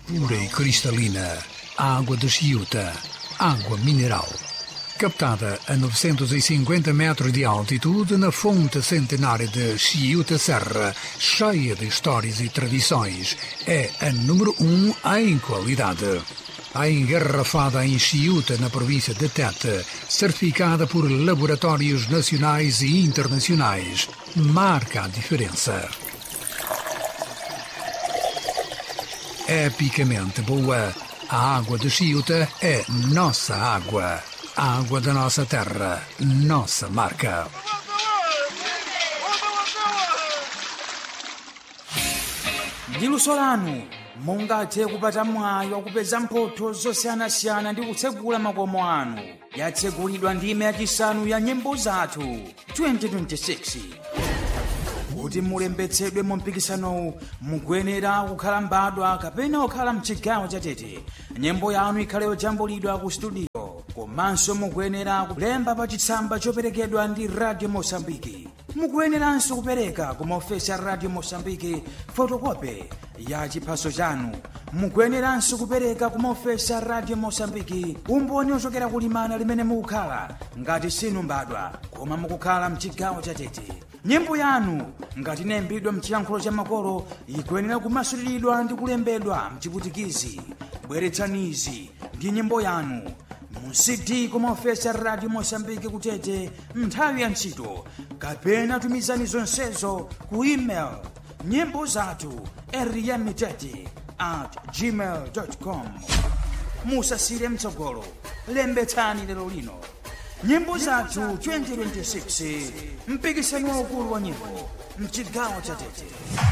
pura e cristalina, água de Chiuta, água mineral. Captada a 950 metros de altitude na fonte centenária de Chiuta Serra, cheia de histórias e tradições, é a número um em qualidade. A engarrafada em Chiuta, na província de Tete, certificada por laboratórios nacionais e internacionais, marca a diferença. Epicamente boa, a água de Chiuta é nossa água. A água da nossa terra, nossa marca. ndi luso lanu mungathe kupata mwayi wakupeza mphotho zosiyanasiyana ndi kutsegula makomo anu yatsegulidwa ndime yachisanu ya nyimbo zathu 2026 kuti mulembetsedwe mu mpikisanowu mukuyenera kukhala mbadwa kapena kukhala mchigawo chatete nyimbo yanu ikhale yojambulidwa ku studio komanso mukuyenera kulemba pa chitsamba choperekedwa ndi radio mosambiki mukuyeneranso kupereka ku maofesi a radio mosambiki fotokope ya chiphaso chanu mukuyeneranso kupereka ku maofesi a radio mosambiki umboni ochokera kulimana limene mukukhala ngati sinu mbadwa koma mukukhala mchigawo chatete nyimbo yanu ngati inayimbidwa mchiyankhulo cha makolo ikuyenera kumasuliridwa ndi kulembedwa mchiputikizi bweretsanizi ndi nyimbo yanu mu cd kumaofesi a radio mosambiki kutete nthawi ya ntchito kapena tumizani zonsezo ku email nyimbo zathu eriyamitete at gmail com musasire mtsogolo lembetsani lero lino nyimbo zathu 2026 mpikisano waukulu wa nyimbo mchigawo cha tete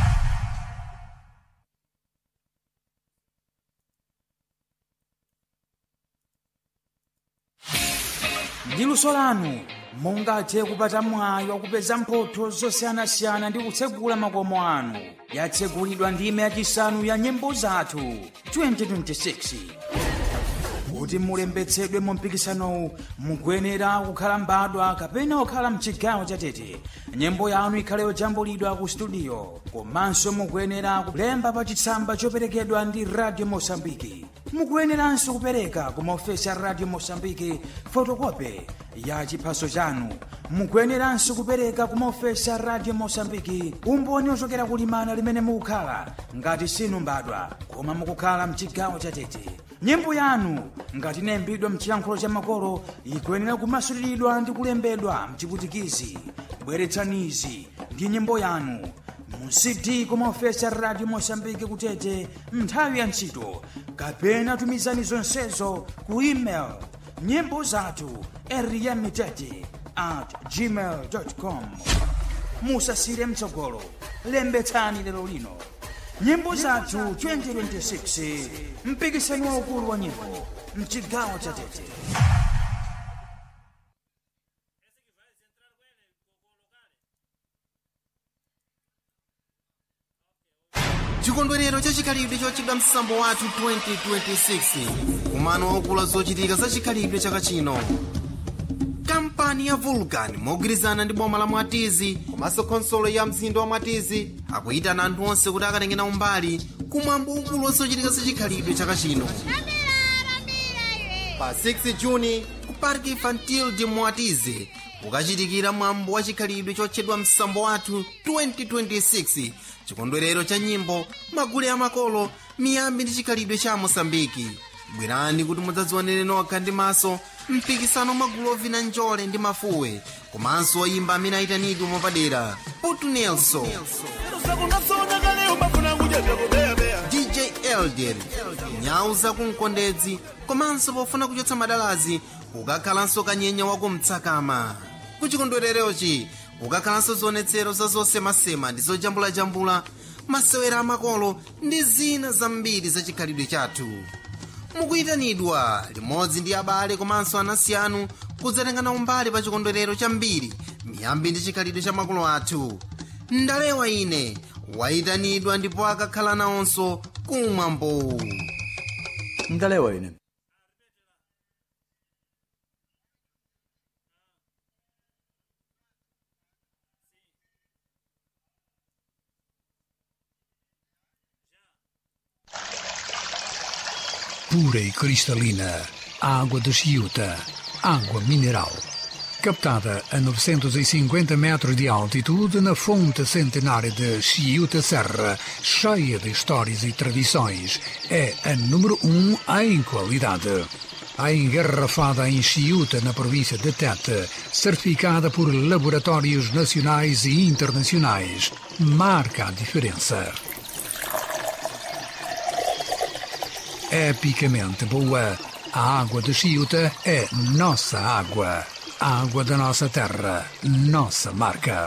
ndi luso lanu mungathe kupata mwayi wakupeza mphotho zosiyanasiyana ndi kutsegula makomo anu yatsegulidwa ndime yachisanu ya nyimbo zathu 2026 kuti mulembetsedwe mu mpikisanowu mukuyenera kukhala mbadwa kapena kukhala mchigawo chatete nyimbo yanu ikhale yojambulidwa ku studio komanso mukuyenera kulemba pa chitsamba choperekedwa ndi radio mosambiki mukuyeneranso kupereka ku maofesi a radio mosambiki fotokope ya chiphaso chanu mukuyeneranso kupereka ku maofesi a radio mosambiki umboni ochokera kulimana limene mukukhala ngati sinu mbadwa koma mukukhala mchigawo chatete nyimbo yanu ngati inayimbidwa mchiyankhulo cha makolo ikuyenera kumasuliridwa ndi kulembedwa mchiputikizi bweretsanizi ndi nyimbo yanu mu cd kumaofesi a radio mosambiki kutete nthawi ya ntchito kapena tumizani zonsezo ku email nyimbo zathu eriyamitete at gmail com musasire mtsogolo lembetsani lero lino nyimbo zathu 2026 mpikisano waukulu wa nyimbo mchigawo cha tete chikondwerero chachikhalidwe chochedwa msambo wathu 2026 kumano waukulu zochitika za chikhalidwe chaka chino kampani ya vulcan mogwirizana ndi boma la mwatizi komanso khonsolo ya mzinda wa mwatizi akuyitana anthu onse kuti akatengena umbali kumwambo ukulu wa zochitika za chikhalidwe chaka chino pa 6 juni ku park infantil de mwatizi kukachitikira mwambo wa chikhalidwe chotchedwa msambo wathu 2026 chikondwerero cha nyimbo magule amakolo miyambi ndi chikhalidwe cha mosambiki bwerani kuti mudzadzionere nokha ndi maso mpikisano magulu ovina njole ndi mafuwe komanso oyimba amene ayitanidwe mwapadera putu nelson dj elder nyau zakumkondedzi komanso pofuna kuchotsa madalazi kukakhalanso kanyenya wakumtsakama kuchikondwererochi kukakhalanso zionetsero za zosemasema ndi zojambulajambula masewera amakolo ndi zina zambiri za chikhalidwe chathu mukuyitanidwa limodzi ndi abale komanso anansi anu kudzatengana umbali pa chikondwerero chambiri miyambi ndi chikhalidwe cha makolo athu ndalewa ine wayitanidwa ndipo akakhala nawonso kumwambo ndalewa ine pura e cristalina, água de Chiuta, água mineral. Captada a 950 metros de altitude na fonte centenária de Chiuta Serra, cheia de histórias e tradições, é a número um em qualidade. A engarrafada em Chiuta, na província de Tete, certificada por laboratórios nacionais e internacionais, marca a diferença. Epicamente boa, a água de Chiuta é nossa água. A água da nossa terra, nossa marca.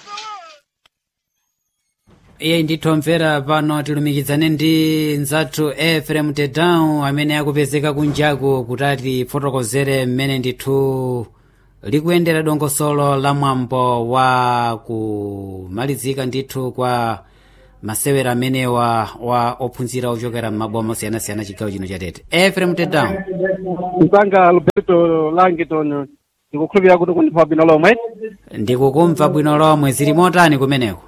iye ndithomvera pano tilumikizane ndi mzathu efrem tedown amene akupezeka kunjaku kuti atifotokozere mmene ndithu likuyendera dongosolo la mwambo wa kumalizika ndithu kwa masewera amenewa wa ophunzira ochokera m'maboma osiyanasiyana chigawo chino cha tete efrem tedown msanga alberto langton ndikukhulupirira kuti kundipa bwino lomwe ndikukumva bwino lomwe zili motani kumeneko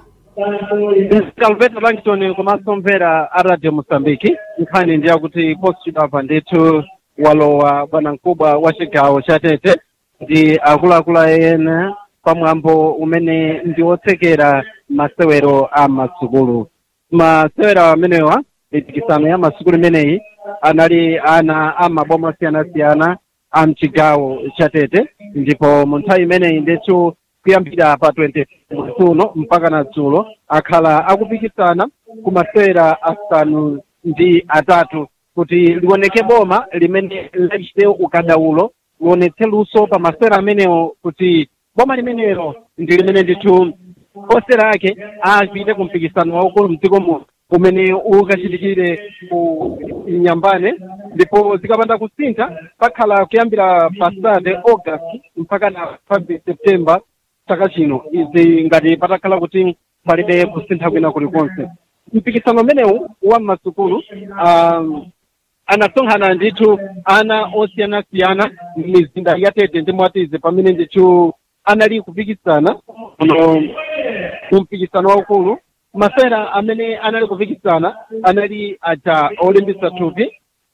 msanga alberto langton komanso mvera a radio mosambiki nkhani ndi yakuti posachedwapa ndithu walowa bwanamkubwa wa chigawo cha tete ndi akuluakulu ena pamwambo umene ndi otsekera masewero a masukulu masewero amenewa mipikisano ya masukulu imeneyi anali ana a maboma osiyanasiyana a mchigawo cha tete ndipo mu nthawi imeneyi ndithu kuyambira pa 20 kuno mpaka na dzulo akhala akupikisana ku masewera asanu ndi atatu kuti liwoneke boma limene lachite ukadaulo liwonetse luso pa masewera amenewo kuti boma limenelo ndi limene ndithu osera ake apite ku mpikisano waukulu mdziko muno umene ukachitikire ku nyambane ndipo zikapanda kusintha pakhala kuyambira pa sate august mpaka na 5 september chaka chino izi ngati patakhala kuti palibe kusintha kwina kulikonse mpikisano umenewu wa masukulu um, anasonkhana ndithu ana osiyanasiyana m'mizinda ya tete ndi mwatize pamene ndithu anali kupikisana uno kumpikisano waukulu masera amene anali kupikisana anali aja olimbisa thupi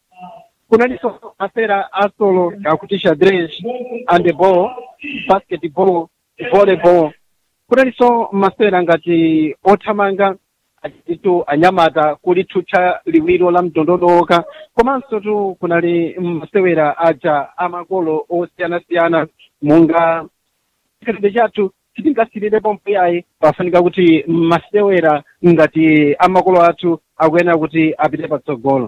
kunalinso masera asolo akuti xadrez handeball basketball volleyball kunalinso masera ngati othamanga atitu anyamata kulithutcha liwiro la mtondodoka komanso tu kunali masewera aja amakolo osiyanasiyana munga chikhalidwe chathu sitingasirirepo mpuyayi pafunika kuti masewera ngati amakolo athu akuyenera kuti apite patsogolo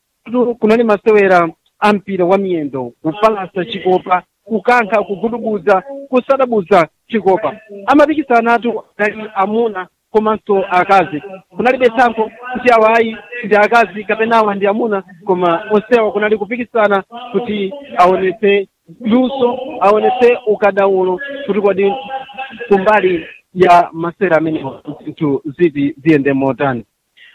tu kunali masewera a mpira wa miyendo kupalasa chikopa kukankha kugudubuza kusadabuza chikopa amapikisana atu anali amuna komanso akazi kunalibe tsankho kuti awa ayi ndi akazi kapena awa ndi amuna koma onsewa kunali kupikisana kuti aonetse luso aonetse ukadaulo kuti kodi kumbali ya masera amenewa zinthu ziti ziyende motani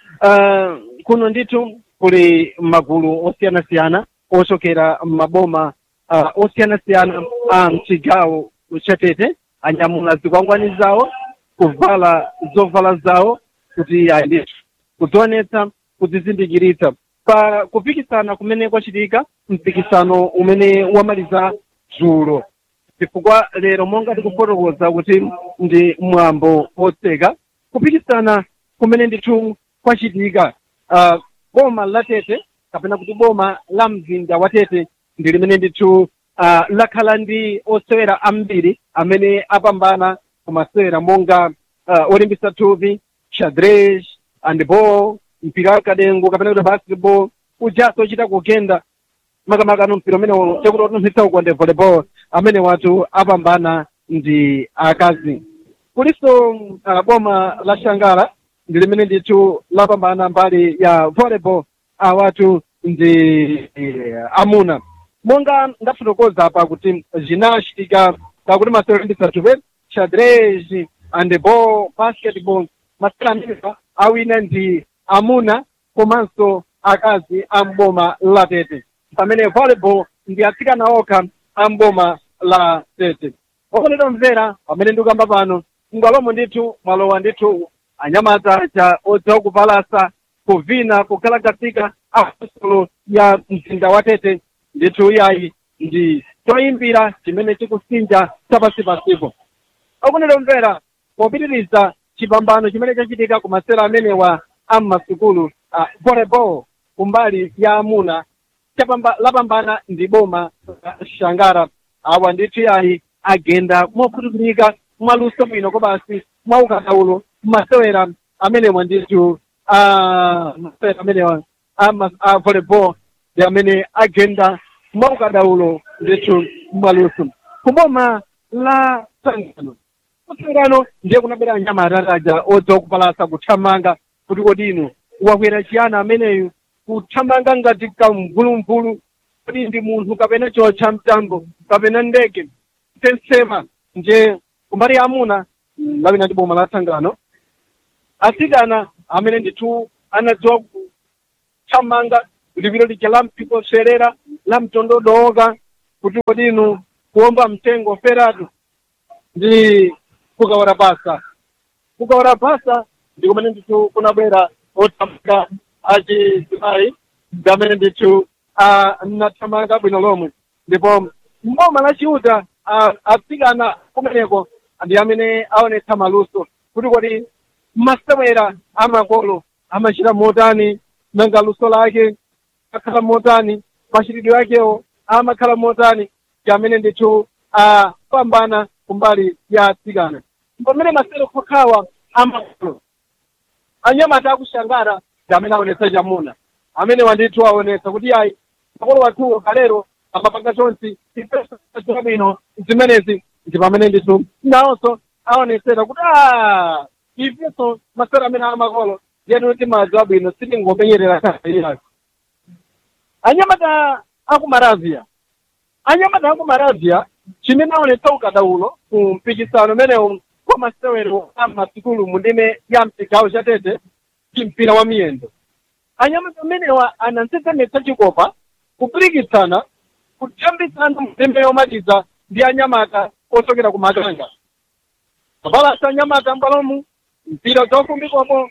uh, kuno ndithu kuli magulu osiyanasiyana ochokera m'maboma uh, osiyanasiyana a mchigawo cha tete anyamula zikwangwani zawo kuvala zovala zawo kuti ayi ndithu kudzionetsa kudzizindikiritsa pa kupikisana kumene kwachitika mpikisano umene wamaliza dzulo chifukwa lero monga tikufotokoza kuti ndi mwambo wotseka kupikisana kumene ndithu kwachitika uh, boma la tete kapena kuti boma la mzinda wa tete ndi limene ndithu uh, lakhala ndi osewera ambiri amene apambana kumasewera monga uh, olimbisa thupi xadrez handball mpira wakadengo kapena kuti basketball ujaso ochita kugenda makamaka mpira umene tekuti otumphitsa ukonde volleyball amene watu apambana ndi akazi kuliso uh, boma la shangala ndi limene ndithu lapambana mbali ya volleyball awatu ndi uh, amuna monga ndafotokoza apa kuti zinachitika kakuti masewera olimbisa thupi xadrez handball basketball masewera amenewa awina ndi amuna komanso akazi a mboma la tete pamene volleyball ndi atsikana okha a mboma la tete okondedwa mvera pamene ndikuyamba pano ngwalomo ndithu mwalowa ndithu anyamata aja odziwa kupalasa kuvina kukhalakasika akulu ya mzinda wa tete ndithu iyayi ndi choyimbira chimene chikusinja chapasipasipo akunero mvera popitiriza chipambano chimene chachitika ku masera amenewa a mmasukulu uh, volleyball kumbali ya amuna chapamba lapambana ndi boma la shangara awa ndithu iyayi agenda mokhutuzika mwaluso bwino kobasi mwaukadaulo masewera amenewa ndithu a masewera amenewa a, mas- a volleyball ndi amene agenda mwaukadaulo ndithu mwaluso kuboma la sangano kusangano ndiye kunabera nyama atataja odza kupalasa kuthamanga kuti kodi inu wakwera chiyana ameneyu kuthamanga ngati kamvulumvulu kodi ndi munthu kapena chotcha mtambo kapena ndege tensema nje kumbali ya amuna mm, lapena ndi boma la sangano asikana amene ndithu anadziwa kuthamanga lipiro lija la mpikoserera la mtondodoka kuti kodi inu kuomba mtengo feratu ndi kukawara basa kukawara basa ndi kumene ndithu kunabwera othamanga achizimayi ndi amene ndithu anathamanga bwino lomwe ndipo mboma la chiuta ah, atsikana kumeneko ndi amene aonetsa maluso kuti kodi masewera amakolo amachita motani nanga luso lake akhala motani machitidwe akewo amakhala motani ndi amene ndithu apambana kumbali ya atsikana pamene masero kokhawa amakolo anyamata akushangara ndi amene aonetsa chamuna amene wandithu aonetsa kuti ayi makolo wathuwo kalero amapanga chonsi ifeso bwino zimenezi ndi pamene ndithu nawonso aonetsera kuti a ifeso masero amene amakolo ndiyetu timadziwa bwino sitingopenyerera kaiyako anyamata akumaravia anyamata akumaravia chimene aonetsa ukadaulo ku mpikisano umenewu kwa masewero a masukulu mu ndime ya mchigawo cha tete ndi mpira wa miyendo anyamata amenewa anansezemetsa chikopa kupirikitsana kutambitsana mu ndime yomaliza ndi anyamata ochokera ku makanga kapalasa anyamata mbalomu mpira zofumbikwapo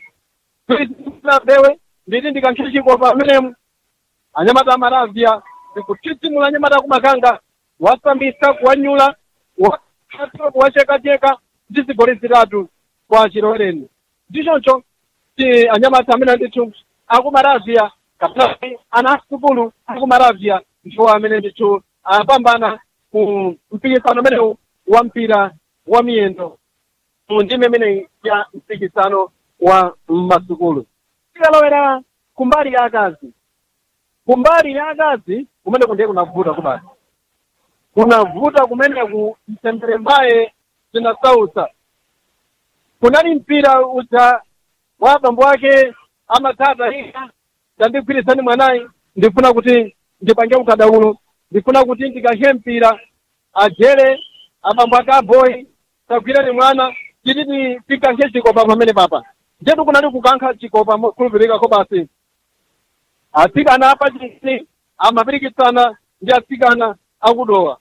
bewe nditi ndikankhira chikopa amenemu anyamata amaravia ndikutitsimula anyamata akumakanga wasambisa kuwanyula wakatwa kuwachekacheka ndi zigoli zitatu kwa chilowereni ndichoncho ti anyamata amene ndithu akumaravia kapena ana asukulu akumaravia ndiwo amene ndithu apambana ku mpikisano umenewu wa mpira wa miyendo mu ndime imeneyi ya mpikisano wa masukulu tikalowera kumbali ya akazi kumbali ya akazi kumene kundiye kunavuta kubasi kunavuta kumeneku mtendere mbaye zinasautsa kunali mpira uja wa abambo ake amatata ika tandigwirizani mwanayi ndifuna kuti ndipange ukadaulo ndifuna kuti ndikankhe mpira ajere abambo ake aboyi tagwirani mwana tititi tikankhe chikopa pamene papa njetu kunali kukankha chikopa mokhulupirikako basi atsikana apachisi amapirikitsana ndi atsikana akudowa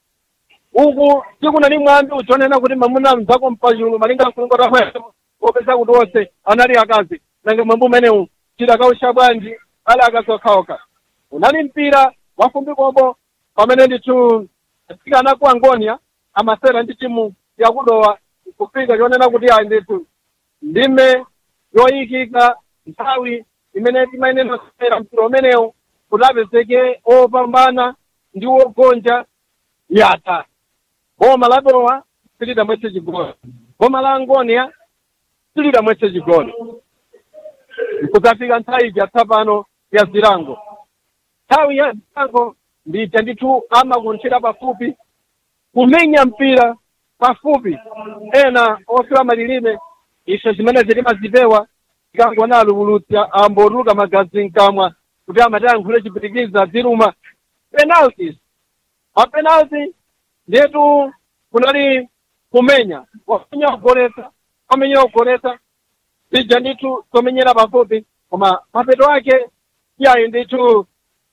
uku tikunali mwambi uchonena kuti mamuna mzako mpachulu malinga mkulungota mwepo popeza kuti onse anali akazi nange mwambi umenewu tidakausha bwanji ali akazi okhaokha unali mpira wafumbikombo pamene ndithu atsikana ku angonia amasera ndi timu yakudowa kufika chonena kuti ayi ndithu ndime yoyikika nthawi imene timayenera kusera mpira umenewu kuti apezeke opambana ndi ogonja yata boma la dowa silidamwetse chigoli boma la angonia silidamwetse chigoli kudzafika nthawi ija tsapano ya zilango nthawi ya zilango ndija ndithu amakunthira pafupi kumenya mpira pafupi ena ofewa malilime ife zimene zilimazipewa ikangona alukulutsa ambotuluka magazi mkamwa kuti amatayankhule chipitikiza ziluma penalties mapenalty ndetu kunali kumenya wamenya kugoletsa wamenya kugoletsa tija ndithu tomenyera pafupi koma mapeto ake iyayi ndithu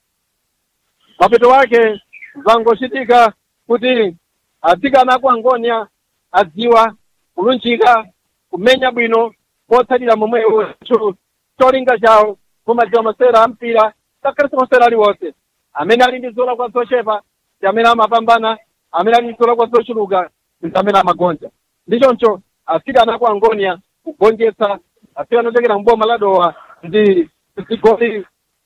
mapeto ake zangochitika kuti atsikana aku angonia adziwa kulunjika kumenya bwino motsatira momwe tu cholinga chawo kumadziwa masera a mpira ngakhale simasera aliwonse amene ali ndi zolakwa zochepa ndi amene amapambana amene ali ndi zolakwa zochuluka ndi amene amagonja ndi choncho afika anako angonia kugonjetsa afika anochokera mboma la doha ndi zigoli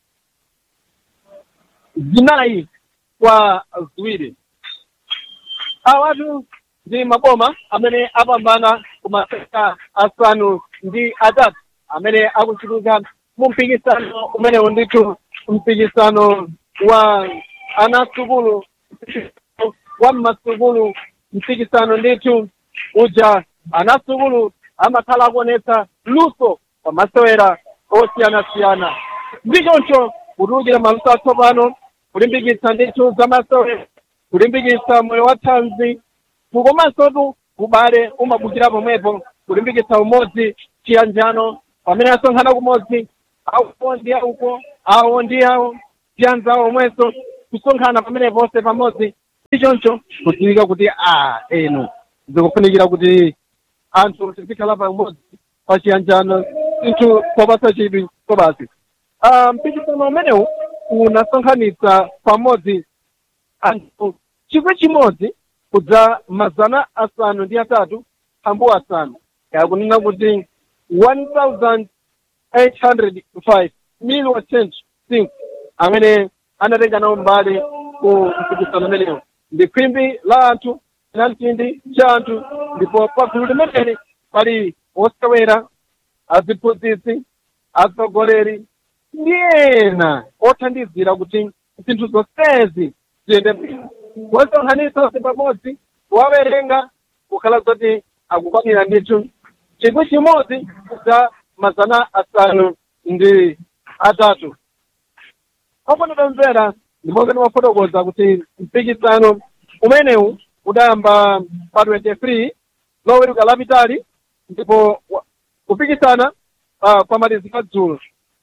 zinayi kwa ziwiri awatu ndi maboma amene apambana ku maseka asanu ndi atatu amene akuchitika mu mpikisano umenewu ndithu mpikisano wa anasukulu wa mmasukulu mpikisano ndithu uja anasukulu amakhala akuonetsa luso pa masewera osiyanasiyana ndi choncho kutulukira maluso atsopano kulimbikitsa ndithu za masewera kulimbikitsa moyo wa thanzi kukomansotu ubale umabukira pomwepo kulimbikitsa umodzi chiyanjano pamene asonkhana kumodzi awo ndi auko awo ndi awo ndi anzawo omwenso kusonkhana pamene ponse pamodzi ndi choncho kudziwika kuti a enu zikufunikira kuti anthu tizikhala pamodzi pa chiyanjano inthu popasa chidwi kobasi Ah, mpikisano umenewu unasonkhanitsa pamodzi anthu chikwi chimodzi kudza mazana asanu ndi atatu ambu asanu yakunena kuti 1805 million cent cinco amene anatenga nawo mbali ku mpikisano umenewu ndi khwimbi la anthu na mtindi cha anthu ndipo pa gulu limeneli pali osewera aziphunzitsi atsogoleri ndi ena othandizira kuti zinthu zonsezi ziyende bwino kuwasonkhanitsa onse pamodzi kuwawerenga kukhala kuti akukwanira ndithu chikwi chimodzi za mazana asanu ndi atatu ofanira mvera ndimokeni wafotokoza kuti mpikisano umenewu udayamba pa 23 loweruka lapitali ndipo wa- kupikisana uh, kwa malizika dzulo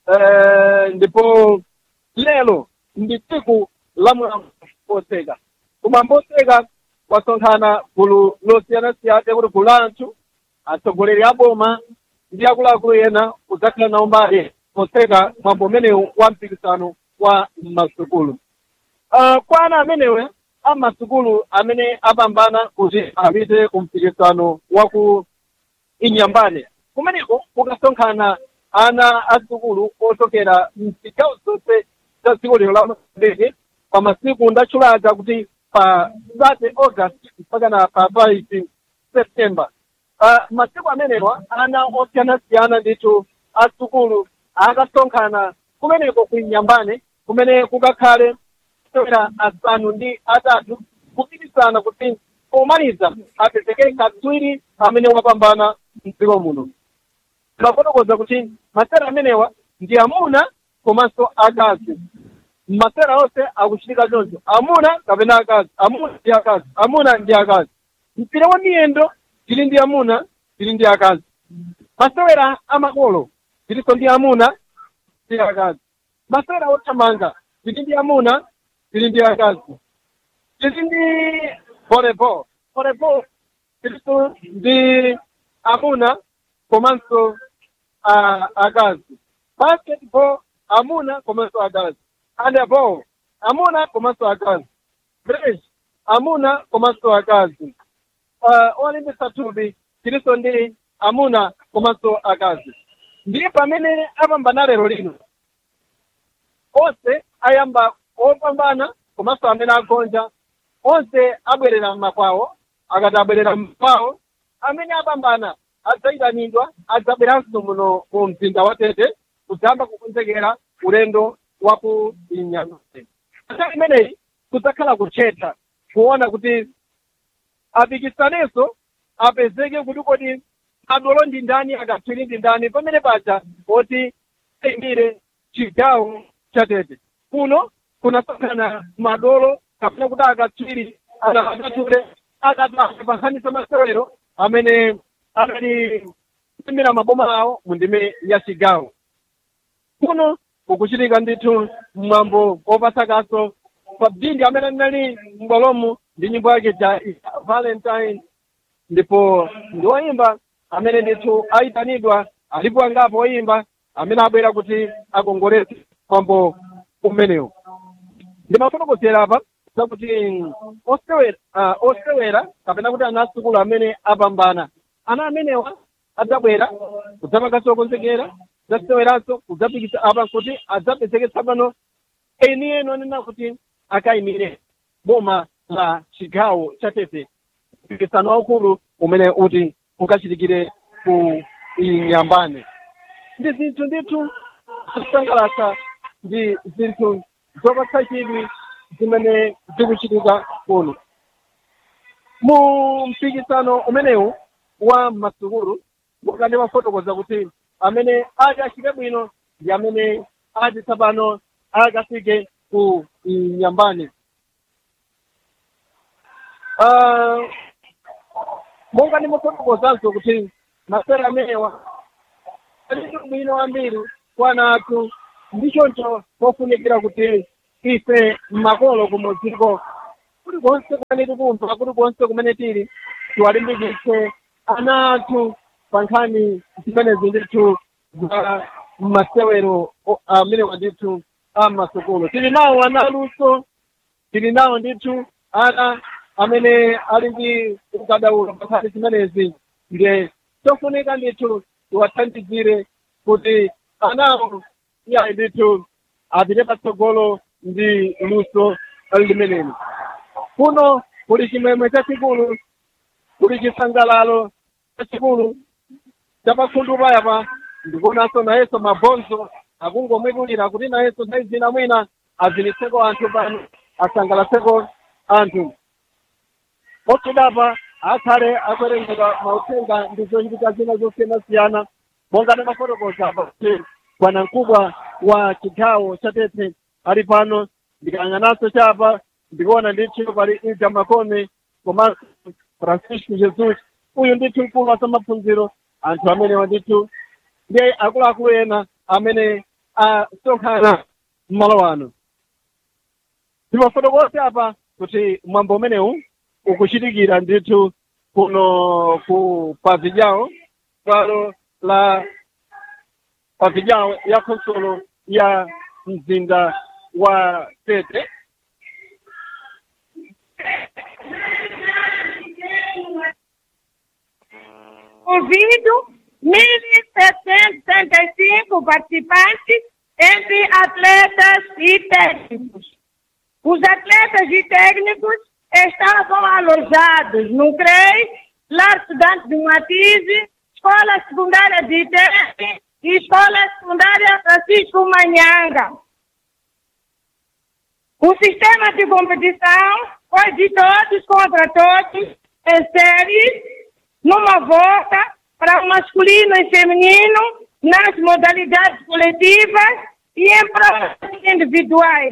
Eh, ndipo lero ndi tsiku la mwambo oseka kumwambo oseka kwasonkhana gulu losiyanasiyana kuti gulu la anthu atsogoleri a boma ndi akuluakulu ena kudzakhala nawo mbali poseka mwambo umenewu wa mpikisano wa masukulu uh, kwa ana amenewe amasukulu amene apambana kuti apite ku mpikisano wa ku inyambane kumeneko kukasonkhana ana asukulu ochokera mzigawo zonse za dziko lino la mozambiki pa masiku ndatchulaga kuti pa 30 august mpaka na pa 5 september uh, masiku amenewa ana osiyanasiyana ndithu asukulu akasonkhana kumeneko ku inyambane kumene kukakhale masewera asanu ndi atatu kupikisana kuti pomaliza apezeke katswiri amene wapambana mdziko muno timafotokoza kuti masera amenewa ndi amuna komanso akazi masera onse akuchitika choncho amuna kapena akazi amuna ndi akazi amuna ndi akazi mpira wa miyendo tili ndi amuna tili ndi akazi masewera amakolo tilinso ndi amuna ndi akazi masewera othamanga tili ndi amuna tili ndi akazi tili ndi volleyball volleyball tilinso ndi amuna komanso uh, akazi basketball amuna komanso akazi handball amuna komanso akazi bridge amuna komanso akazi uh, olimbisa thupi tilinso ndi amuna komanso akazi ndi pamene apambana lero lino onse ayamba opambana komanso amene agonja onse abwerera m'makwawo akati abwerera m'makwawo amene apambana adzayitanidwa adzabweranso muno mu mzinda wa tete kudzamba kukonzekera ulendo wa ku inyambane nthawi imeneyi kudzakhala kuthetha kuona kuti apikisanenso apezeke kuti kodi adolo ndi ndani akatswiri ndi ndani pamene paja poti ayimire chigawo cha tete kuno kunasonkhana madolo kapena kuti akatswiri anaakatule akataka pankhanisa masewero amene anali kusimira maboma awo mu ndime ya chigawo kuno kukuchitika ndithu mwambo opasakaso pa bindi amene anali m'bwalomu ndi nyimbo yake ja valentine ndipo ndi woyimba amene ndithu ayitanidwa alipo angapo oyimba amene abwera kuti akongoletse mwambo umenewu ndimafotokozera apa zakuti osewera uh, osewera kapena kuti ana asukulu amene apambana ana amenewa adzabwera kudzapanganso konzekera zaseweranso kudzapikisa apa kuti adzapezeketsa pano eni eno anena kuti akayimire boma la chigawo cha tete mpikisano waukulu umene uti ukachitikire ku inyambane ndi zinthu ndithu zosangalatsa ndi zinthu zopatsa chidwi zimene zikuchitika kuno mu mpikisano umenewu wa masukulu wakati wafotokoza kuti amene ati achite bwino ndi amene ati tsopano akafike ku inyambane Ah, monga ndimafotokozanso kuti masera amenewa alitu bwino wambiri kwana athu ndichoncho pofunikira kuti ife makolo kumudziko kulikonse kumene tikumva kulikonse kumene tili tiwalimbikitse ana athu pa nkhani zimenezi ndithu za masewero o- amenewa ndithu a masukulu tili nawo ana aluso tili nawo ndithu ana amene ali ndi ukadaulo pa nkhani zimenezi ndiye tofunika ndithu tiwathandizire kuti anawo iyayi ndithu apite patsogolo ndi luso limeneli kuno kuli chimwemwe chachikulu kuli chisangalalo chachikulu chapakhundupa yapa ndikuonanso nayenso mabhonzo akungomwetulira kuti nayenso nthawi zina mwina azinitseko anthu pano asangalatseko anthu otudapa akhale akwerengedwa mauthenga ndi zochitika zina zosiyanasiyana monga ndimafotokoza kuti bwanamkubwa wa chigawo cha tete ali pano ndikayang'ananso chapa ndikuona ndithu pali ija makome komanso francisco jesus uyu ndithu mkulu wa zamaphunziro anthu amenewa ndithu ndiye akuluakulu ena amene asonkhana m'malo ano ndimafotokoza apa kuti mwambo umenewu ukuchitikira ndithu kuno ku pavijawo bwalo la pavijawo ya konsolo ya mzinda wa tete Ouvido 1.775 participantes entre atletas e técnicos. Os atletas e técnicos estavam alojados no CREI, Lar Estudante de Matize, Escola Secundária de Tete e Escola Secundária Francisco Manhanga. O sistema de competição foi de todos contra todos, em séries, numa volta para o masculino e feminino, nas modalidades coletivas e em provas individuais.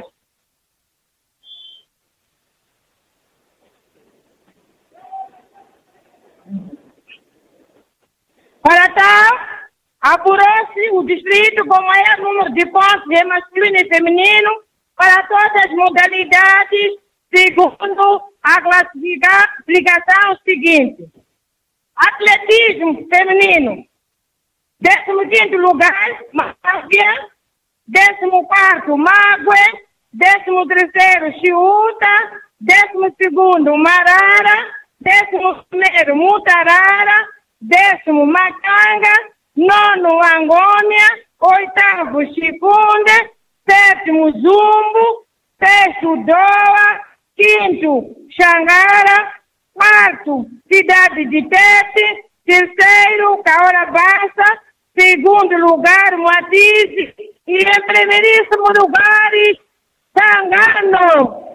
Para tal, apurou-se o distrito com maior número de pontos em masculino e feminino para todas as modalidades, segundo a classificação seguinte. Atletismo feminino, 15 lugar, Mávia, 14 Mágue, 13 Chiúta, 12 Marara, 11 Mutarara, décimo Macanga, nono Angônia, oitavo Chifunde, sétimo Zumbo, sexto Doa, quinto Xangara, quarto Cidade de Tete, terceiro Caora Bassa, segundo lugar Moatize e em primeiríssimo lugar Sangano.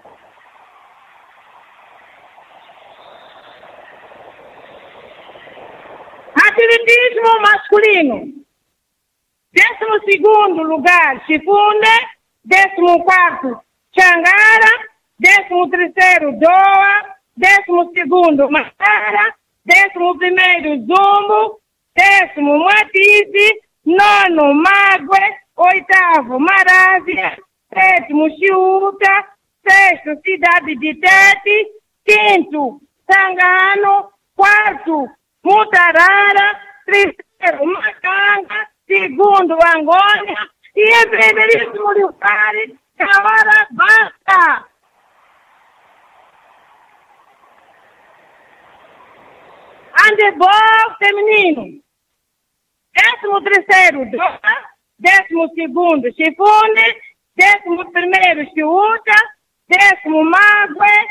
Atletismo masculino. Décimo segundo lugar, Chifunde. Décimo quarto, Xangara. Décimo terceiro, Doa. Décimo segundo, Matara. Décimo primeiro, Zumbo. Décimo, Matize. Nono, Mague. Oitavo, Marávia. Sétimo, Chiúta. Sexto, Cidade de Tete. Quinto, Sangano. Quarto, Mutarara, terceiro Macanga, segundo Angônia e em primeiríssimo lugar Handebol feminino. Décimo terceiro, Dona. Décimo segundo, Chifunde. Décimo primeiro, Chiúcha. Décimo, Mague.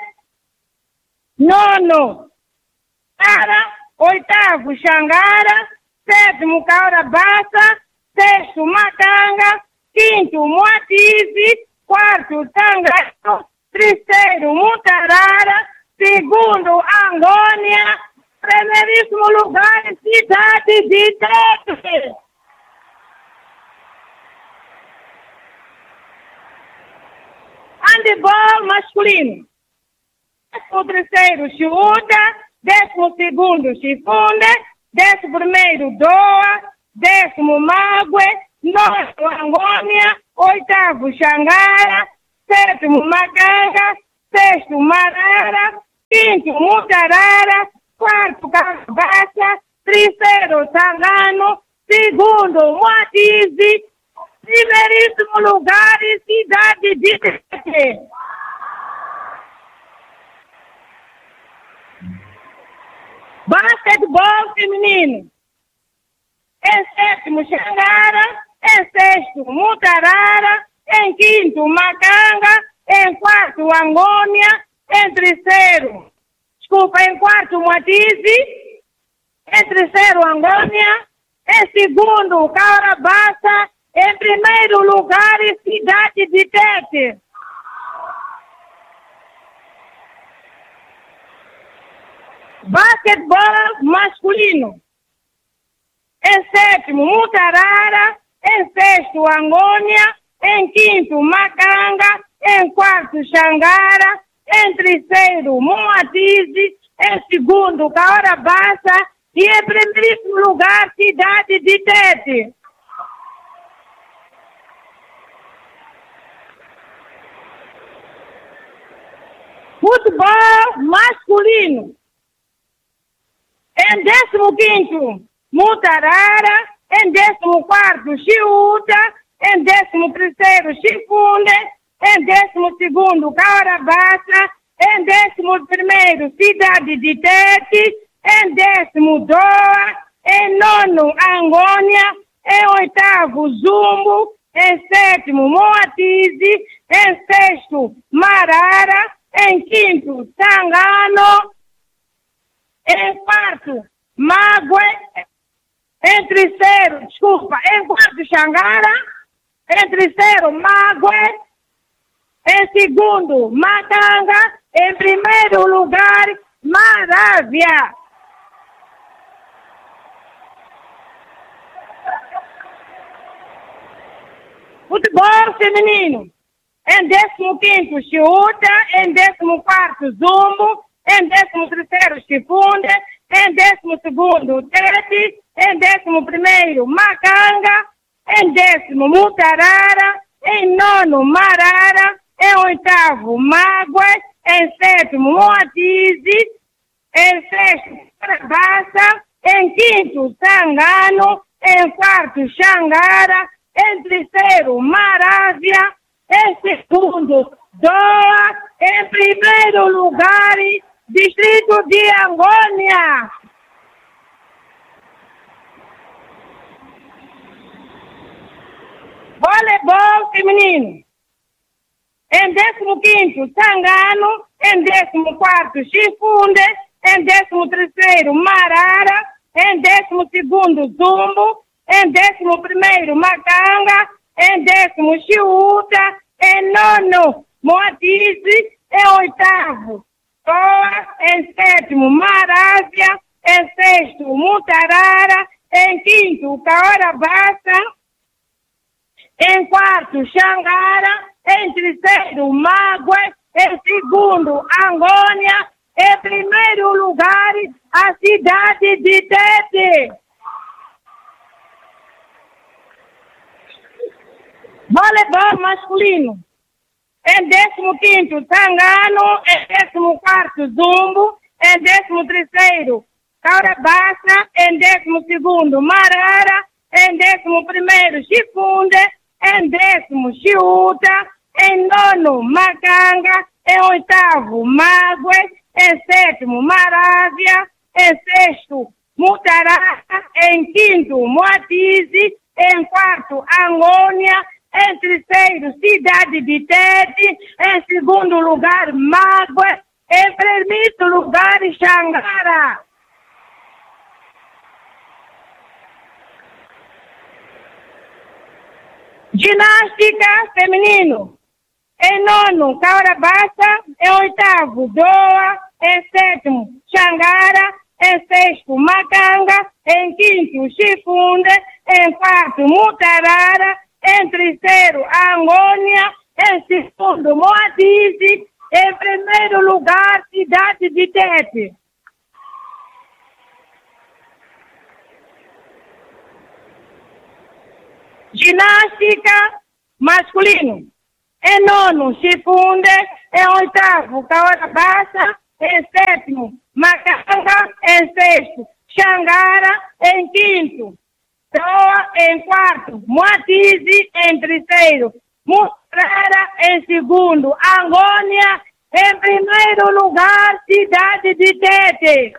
Nono, Ara. Oitavo, Xangara. Sétimo, Caura Bassa. Sexto, Macanga. Quinto, Moatize. Quarto, Tangano. Terceiro, Mutarara. Segundo, Angônia. Primeiríssimo lugar, cidade de Tete. Handebol masculino. Décimo terceiro, Chiúda. Décimo segundo, Chifunde. Décimo primeiro, Doa. Décimo, Mague. Nono, Angônia. Oitavo, Xangara. Sétimo, Macanga. Sexto, Marara. Quinto, Mutarara. Quarto, Carabassa. Terceiro, Sangano. Segundo, Moatize. Primeiríssimo lugar, cidade de Tete. Basquetebol feminino. Em sétimo, Xangara. Em sexto, Mutarara. Em quinto, Macanga. Em quarto, Angônia. Em terceiro, desculpa, em quarto, Moatize. Em terceiro, Angônia. Em segundo, Caurabassa. Em primeiro lugar, cidade de Tete. Basquetebol masculino. Em sétimo, Mutarara. Em sexto, Angônia. Em quinto, Macanga. Em quarto, Xangara. Em terceiro, Moatize. Em segundo, Caora Bassa. E em primeiro lugar, cidade de Tete. Futebol masculino. Em décimo quinto, Mutarara. Em décimo quarto, Chiúta. Em décimo terceiro, Chifunde. Em décimo segundo, Caurabassa. Em décimo primeiro, Cidade de Tete. Em décimo, Doa. Em nono, Angônia. Em oitavo, Zumbo. Em sétimo, Moatize. Em sexto, Marara. Em quinto, Sangano. Em quarto, Mague. Em terceiro, desculpa, em quarto, Xangara. Em terceiro, Mague. Em segundo, Matanga. Em primeiro lugar, Marávia. Futebol feminino. Em décimo quinto, Chiúta. Em décimo quarto, Zumbo. Em décimo terceiro, Chifunde. Em décimo segundo, Tete. Em décimo primeiro, Macanga. Em décimo, Mutarara. Em nono, Marara. Em oitavo, Mágua. Em sétimo, Moatize. Em sexto, Carabassa. Em quinto, Sangano. Em quarto, Xangara. Em terceiro, Marávia. Em segundo, Doa. Em primeiro lugar, Distrito de Angônia. Voleibol feminino. Em décimo quinto, Sangano. Em décimo quarto, Chifunde. Em décimo terceiro, Marara. Em décimo segundo, Zumbo. Em décimo primeiro, Macanga. Em décimo, Chiúta. Em nono, Moatize. Em oitavo, Toa. Em sétimo, Marávia. Em sexto, Mutarara. Em quinto, Caora Bassa. Em quarto, Xangara. Em terceiro, Mague. Em segundo, Angônia. Em primeiro lugar, a cidade de Tete. Voleibol masculino. Em décimo quinto, Tangano. Em décimo quarto, Zumbo. Em décimo terceiro, Caurabassa. Em décimo segundo, Marara. Em décimo primeiro, Chifunde. Em décimo, Chiúta. Em nono, Macanga. Em oitavo, Mague. Em sétimo, Marávia. Em sexto, Mutarara. Em quinto, Moatize. Em quarto, Angônia. Em terceiro, Cidade de Tete. Em segundo lugar, Mágoa. Em primeiro lugar, Xangara. Ginástica feminino. Em nono, Caurabassa. Em oitavo, Doa. Em sétimo, Xangara. Em sexto, Macanga. Em quinto, Chifunde. Em quarto, Mutarara. Em terceiro, Angônia. Em segundo, Moatize. Em primeiro lugar, Cidade de Tete. Ginástica masculino. Em nono, Chifunde. Em oitavo, Caorabassa. Em sétimo, Macanga. Em sexto, Xangara. Em quinto, Toa. Em quarto, Moatize. Em terceiro, Mutrara. Em segundo, Angônia. Em primeiro lugar, Cidade de Tete.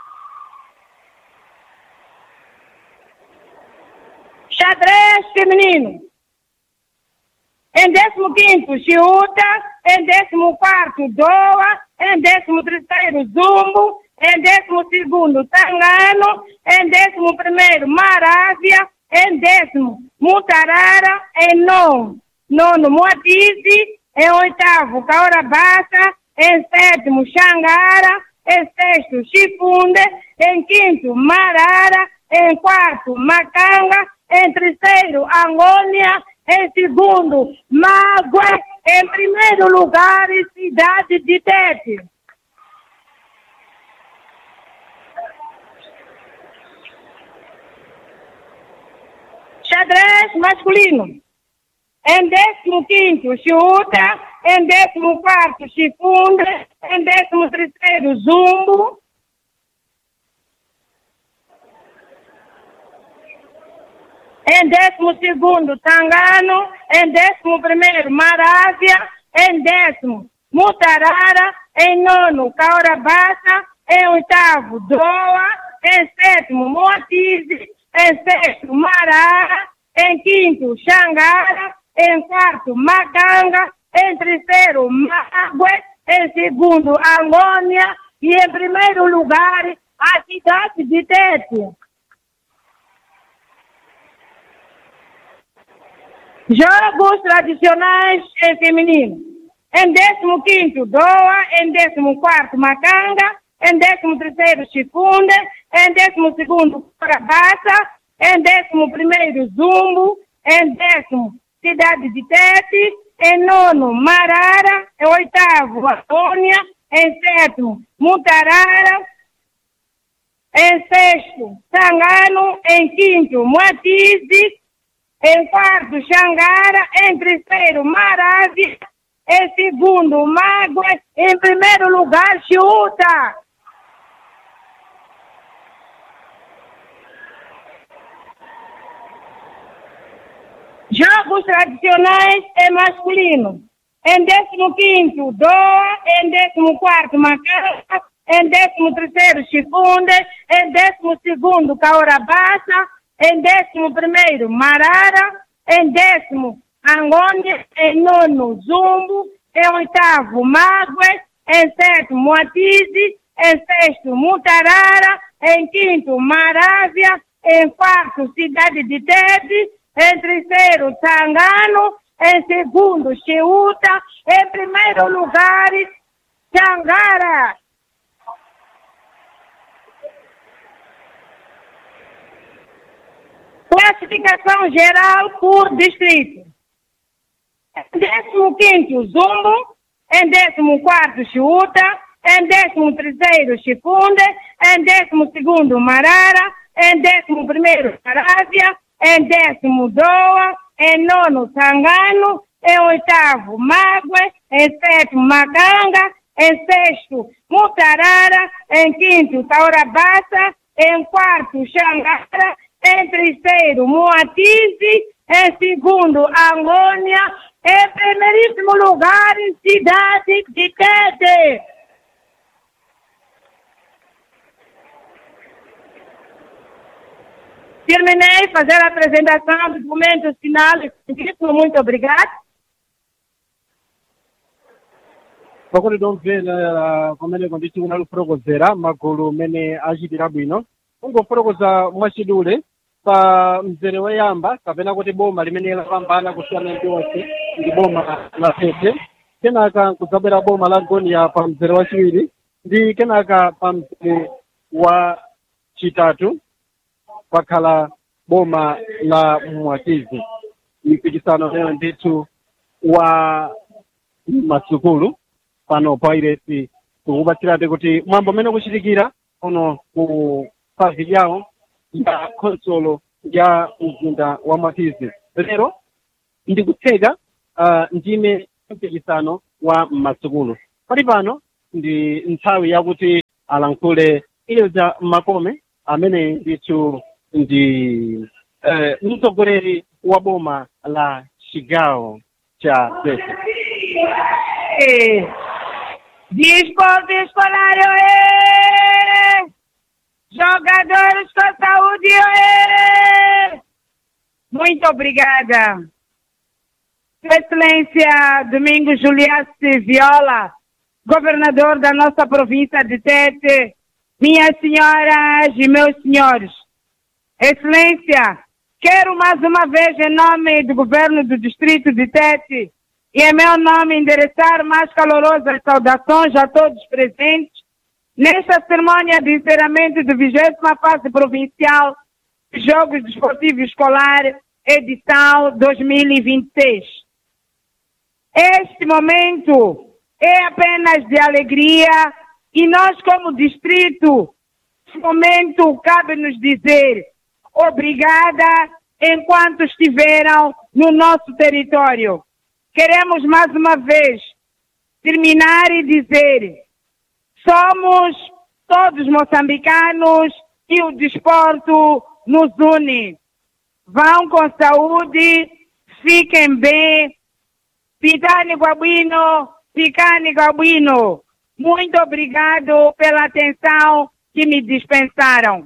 Xadrez feminino. Em décimo quinto, Chiuta. Em décimo quarto, Doa. Em décimo terceiro, Zumbo. Em décimo segundo, Tangano. Em décimo primeiro, Marávia. Em décimo, Mutarara. Em nono, nono Moatize. Em oitavo, Caorabassa. Em sétimo, Xangara. Em sexto, Chifunde. Em quinto, Marara. Em quarto, Macanga. Em terceiro, Angônia. Em segundo, Mágoa. Em primeiro lugar, Cidade de Tete. Xadrez masculino. Em décimo quinto, Chuta. Em décimo quarto, Chifunde. Em décimo terceiro, Zumbo. Em décimo segundo, Tangano. Em décimo primeiro, Marávia. Em décimo, Mutarara. Em nono, Caorabassa. Em oitavo, Doa. Em sétimo, Moatize. Em sexto, Marara. Em quinto, Xangara. Em quarto, Macanga. Em terceiro, Mágoa. Em segundo, Angônia. E em primeiro lugar, a cidade de Tete. Jogos tradicionais em feminino. Em 15 Doa, em 14 Macanga, em 13 Chifunde, em 12 Carabassa, em 11 Zumbo, em 10 Cidade de Tete, em 9 Marara, em 8 Antônia, em 7 Mutarara, em 6 Sangano, em 5 Moatize, em quarto, Xangara. Em terceiro, Marávia. Em segundo, Mágoa. Em primeiro lugar, Chuta. Jogos tradicionais é masculino. Em décimo quinto, Doa. Em décimo quarto, Macaca. Em décimo terceiro, Chifunde. Em décimo segundo, Caorabassa em décimo primeiro, Marara, em décimo, Angônia, em nono, Zumbo, em oitavo, Mágoa, em sétimo, Moatize, em sexto, Mutarara, em quinto, Marávia, em quarto, Cidade de Tete, em terceiro, Tangano, em segundo, Cheuta, em primeiro lugar, Xangara. Classificação geral por distrito. Em 15 Zumbo, em 14 Chuta, em 13 Chifunde, em 12 Marara, em 11 Marávia, em 10 Doa, em 9 Tangano, em 8 Mágoa, em 7 Macanga, em 6 Mutarara, em 5 Taurabassa, em 4 Xangara, em terceiro, Moatize, em segundo, Angônia, em primeiríssimo lugar, Cidade de Tete. Terminei fazer a apresentação do documento final. Muito obrigado. pakuti tomvera pamene konditi kunali kufotokozera magulu mmene achitira bwino ungofotokoza mwachidule pa mzere woyamba kapena kuti boma limene lapambana kusiyana ndi onse ndi boma la tete kenaka kudzabwera boma la gonia pa mzere wachiwiri ndi kenaka pa mzere wa chitatu pakhala boma la mwatizi mpikisano lero ndithu wa masukulu pano pa iresi tikukupatsirate kuti mwambo umene ukuchitikira uno ku pavi yawo ya khonsolo ya mzinda wa mwatizi lero ndikutseka uh, ndime mpikisano wa masukulu pali pano ndi nthawi yakuti alankhule ilza makome amene ndithu ndi eh, mtsogoleri wa boma la chigawo cha tete Desporto escolar, oê! Jogadores com saúde, oê! Muito obrigada. Sua Excelência Domingos Juliace Viola, governador da nossa província de Tete, minhas senhoras e meus senhores. Excelência, quero mais uma vez, em nome do governo do distrito de Tete, e em meu nome endereçar mais calorosas saudações a todos presentes nesta cerimônia de encerramento da 20 fase provincial de Jogos Desportivos Escolar, edição 2026. Este momento é apenas de alegria e nós, como distrito, neste momento cabe-nos dizer obrigada enquanto estiveram no nosso território queremos mais uma vez terminar e dizer: somos todos moçambicanos e o desporto nos une. Vão com saúde, fiquem bem, pitani Guabuino, picani Guabuino. Muito obrigado pela atenção que me dispensaram.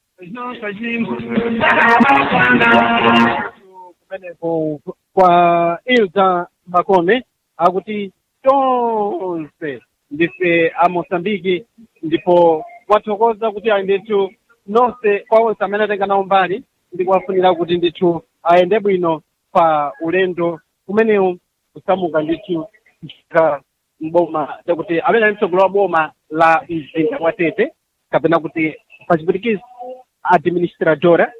kumeneko kwa ilza makome akuti tonse ndife a moçambike ndipo wathokoza kuti ayi ndithu nonse kwa onse amene atenga nawo mbali ndi kuwafunira kuti ndithu ayende bwino pa ulendo umenewu kusamuka ndithu mpaka mboma chakuti amene ali mtsogolo wa boma la mzinda wa tete kapena kuti pachipwitikizi administradora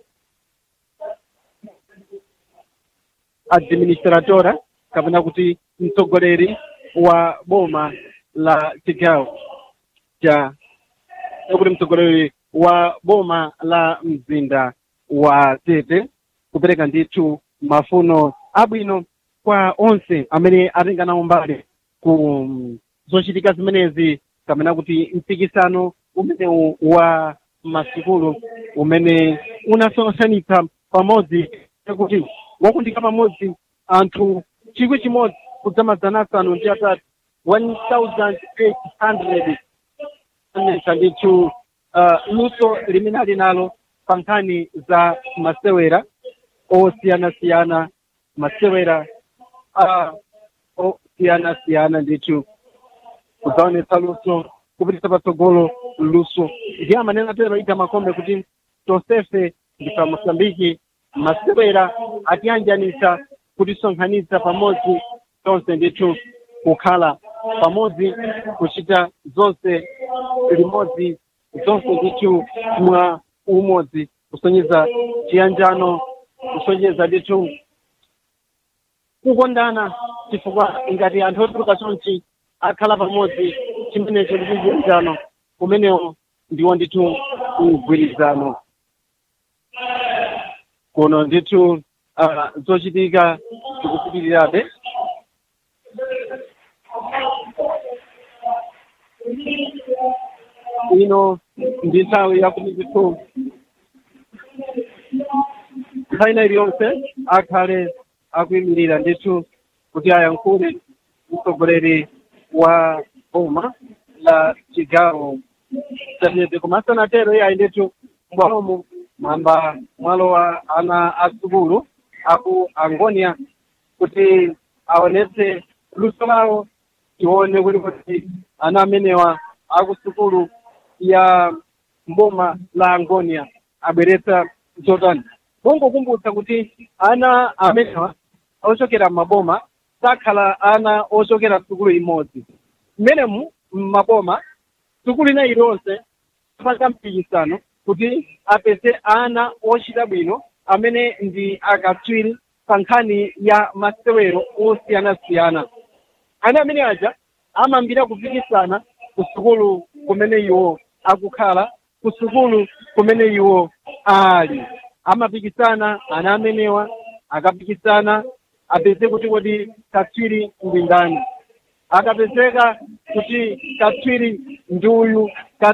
administratora kapena kuti mtsogoleri wa boma la chigawo cha kuti mtsogoleri wa boma la mzinda wa tete kupereka ndithu mafuno abwino kwa onse amene atenga nawo mbali ku zochitika zimenezi kapena kuti mpikisano umenewu wa masukulu umene unasonkhanitsa pamodzi kuti wakundika pamodzi anthu chikwi chimodzi kudzamazana asanu ndi atatu 1800 anesa ndithu uh, luso limene ali nalo pa nkhani za masewera osiyanasiyana masewera uh, osiyanasiyana ndithu kudzaonetsa luso kupitisa patsogolo luso ndiye amanena atero ita makombe kuti tonsefe ndi pa mosambiki masewera atiyanjanisa kutisonkhanitsa pamodzi tonse ndithu kukhala pamodzi kuchita zonse limodzi zonse ndithu mwa umodzi kusonyeza chiyanjano kusonyeza ndithu kukondana chifukwa ngati anthu otuluka chonchi akhala pamodzi chimenecho ndi chiyanjano kumenewo ndiwo ndithu mgwirizano kuno ndithu uh, zochitika zikupitirirabe ino ndi nthawi yakuti ndithu nthawi ina iliyonse akhale akuyimirira ndithu kuti ayankhule mtsogoleri wa boma la chigawo chatete koma asanatero iye ayi ndithu mbwalomo mamba mwalowa ana asukulu aku angonia kuti aonetse luso lawo tione kuti kuti ana amenewa akusukulu ya mboma la angonia abweretsa zotani mongokumbutsa kuti ana amenewa ochokera m'maboma sakhala ana ochokera sukulu imodzi mmenemu m'maboma sukulu ina iliyonse apanga mpikisano kuti apeze ana ochita bwino amene ndi akatswiri pa nkhani ya masewero osiyanasiyana ana amene aja amambira kupikisana ku sukulu kumene iwo akukhala ku sukulu kumene iwo ali amapikisana ana amenewa akapikisana apeze kuti kodi katswiri ndi ndani akapezeka kuti katswiri ndi uyu